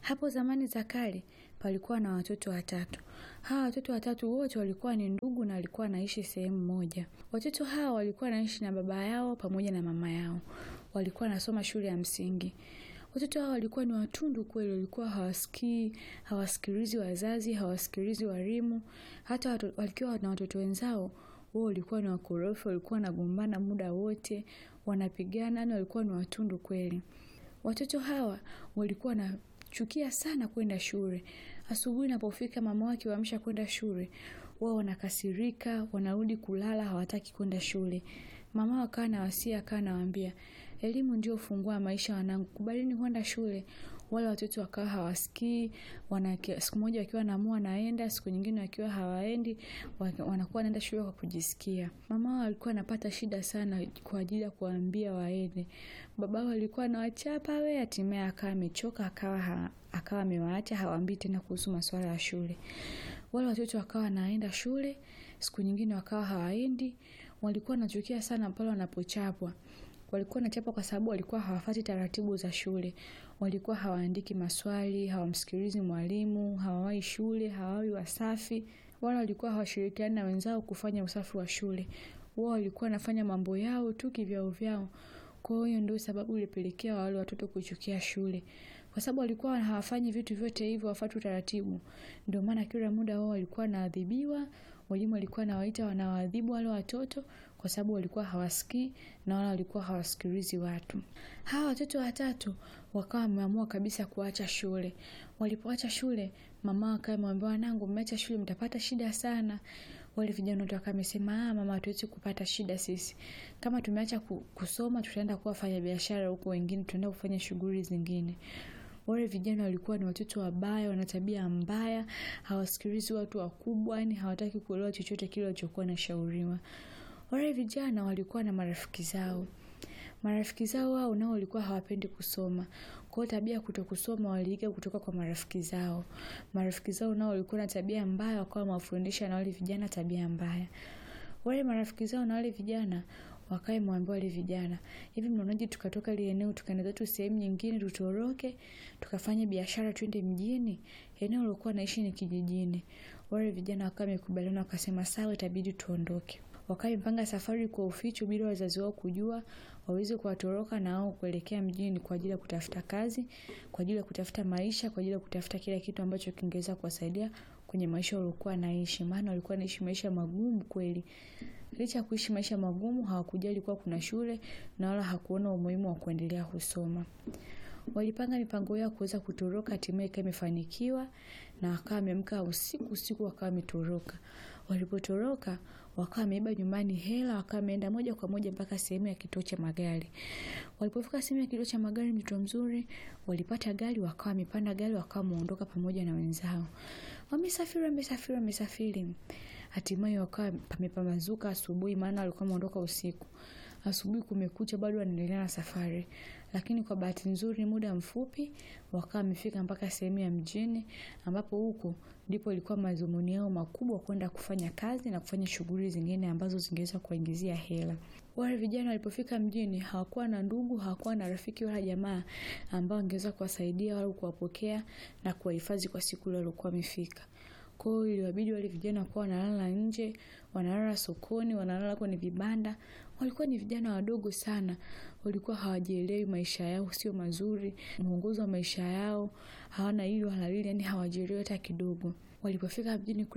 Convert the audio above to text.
Hapo zamani za kale palikuwa na watoto watatu. Hawa watoto watatu wote walikuwa ni ndugu na walikuwa wanaishi sehemu moja. Watoto hawa walikuwa wanaishi na baba yao pamoja na mama yao. Walikuwa wanasoma shule ya msingi. Watoto hawa walikuwa ni watundu kweli, walikuwa hawasikii, hawasikilizi wazazi, hawasikilizi walimu. Hata watu, walikuwa na watoto wenzao wao walikuwa ni wakorofi, walikuwa wanagombana muda wote, wanapigana, yani walikuwa ni watundu kweli. Watoto hawa walikuwa wanachukia sana kwenda shule. Asubuhi inapofika mama wake waamsha kwenda shule, wao wanakasirika, wanarudi kulala, hawataki kwenda shule. Mama akawa na wasia, akawa anawaambia, elimu ndio ufunguo wa maisha wanangu, kubalini kwenda shule. Wale watoto wakawa hawasikii, wana siku moja wakiwa naamua wanaenda, siku nyingine wakiwa hawaendi, wanakuwa wanaenda shule kwa kujisikia. Mama wao alikuwa anapata shida sana kwa ajili ya kuwaambia waende. Baba wao alikuwa anawachapa we, hatimaye akawa amechoka, akawa ha, akawa amewaacha hawaambii tena kuhusu masuala ya shule. Wale watoto wakawa wanaenda shule, siku nyingine wakawa hawaendi, walikuwa wanachukia sana pale wanapochapwa. Walikuwa wanachapwa kwa sababu walikuwa hawafuati taratibu za shule. Walikuwa hawaandiki maswali, hawamsikilizi mwalimu, hawawahi shule, hawawi wasafi. Wala walikuwa hawashirikiani na wenzao kufanya usafi wa shule. Wao walikuwa wanafanya mambo yao tu kivyao vyao. Kwa hiyo ndio sababu ilipelekea wale watoto kuchukia shule. Kwa sababu walikuwa hawafanyi vitu vyote hivyo, hawafuati utaratibu. Ndio maana kila muda wao walikuwa wanaadhibiwa, walimu walikuwa wanawaita wanawaadhibu wale watoto kwa sababu walikuwa hawasikii na wala walikuwa hawasikilizi watu. Hawa watoto watatu wakawa wameamua kabisa kuacha shule. Walipoacha shule, mama akawa amewambia wanangu, mmeacha shule mtapata shida sana. Wale vijana wote wakawa wamesema, ah, mama hatuwezi kupata shida sisi. Kama tumeacha kusoma, tutaenda kuwa fanya biashara huko, wengine tutaenda kufanya shughuli zingine. Wale vijana walikuwa ni watoto wabaya, wana tabia mbaya, hawasikilizi watu wakubwa, yani hawataki kuelewa chochote kile walichokuwa nashauriwa. Wale vijana walikuwa na marafiki zao. Marafiki zao wao nao walikuwa hawapendi kusoma. Kwa hiyo tabia kuto kusoma waliiga kutoka kwa marafiki zao. Marafiki zao nao walikuwa na tabia mbaya, wakawa wamewafundisha na wale vijana tabia mbaya. Wale marafiki zao na wale vijana wakae mwambia wale vijana, hivi mnaonaje tukatoka ile eneo tukaenda zetu sehemu nyingine, tutoroke tukafanya biashara, twende mjini? Eneo lilokuwa naishi ni kijijini. Wale vijana wakawa wamekubaliana, wakasema sawa, itabidi tuondoke. Wakaipanga safari kwa uficho bila wazazi wao kujua, waweze kuwatoroka na wao kuelekea mjini kwa ajili ya kutafuta kazi, kwa ajili ya kutafuta maisha, kwa ajili ya kutafuta kila kitu ambacho kingeweza kuwasaidia kwenye maisha waliokuwa naishi, maana walikuwa naishi maisha magumu kweli. Licha ya kuishi maisha magumu, hawakujali kuwa kuna shule na wala hakuona umuhimu wa kuendelea kusoma. Walipanga mipango yao kuweza kutoroka, hatimaye ikawa imefanikiwa na wakawa wameamka usiku usiku, wakawa wametoroka. Walipotoroka wakawa wameiba nyumbani hela, wakawa wameenda moja kwa moja mpaka sehemu ya kituo cha magari. Walipofika sehemu ya kituo cha magari, mtoto mzuri, walipata gari, wakawa wamepanda gari, wakawa wameondoka pamoja na wenzao. Wamesafiri, wamesafiri, wamesafiri. Hatimaye wakawa pamepambazuka asubuhi, maana walikuwa wameondoka usiku. Asubuhi kumekucha, bado wanaendelea na safari, lakini kwa bahati nzuri, muda mfupi wakawa wamefika mpaka sehemu ya mjini, ambapo huko ndipo ilikuwa madhumuni yao makubwa, kwenda kufanya kazi na kufanya shughuli zingine ambazo zingeweza kuwaingizia hela. Wale vijana walipofika mjini hawakuwa na ndugu, hawakuwa na rafiki wala jamaa ambao angeweza kuwasaidia au kuwapokea na kuwahifadhi kwa siku ile waliokuwa wamefika. Kwa hiyo iliwabidi wale vijana kuwa wanalala nje, wanalala sokoni, wanalala kwenye vibanda. Walikuwa ni vijana wadogo sana, walikuwa hawajielewi, maisha yao sio mazuri, mwongozo wa maisha yao hawana hili wala lile, yani hawajielewi hata kidogo. Walipofika mjini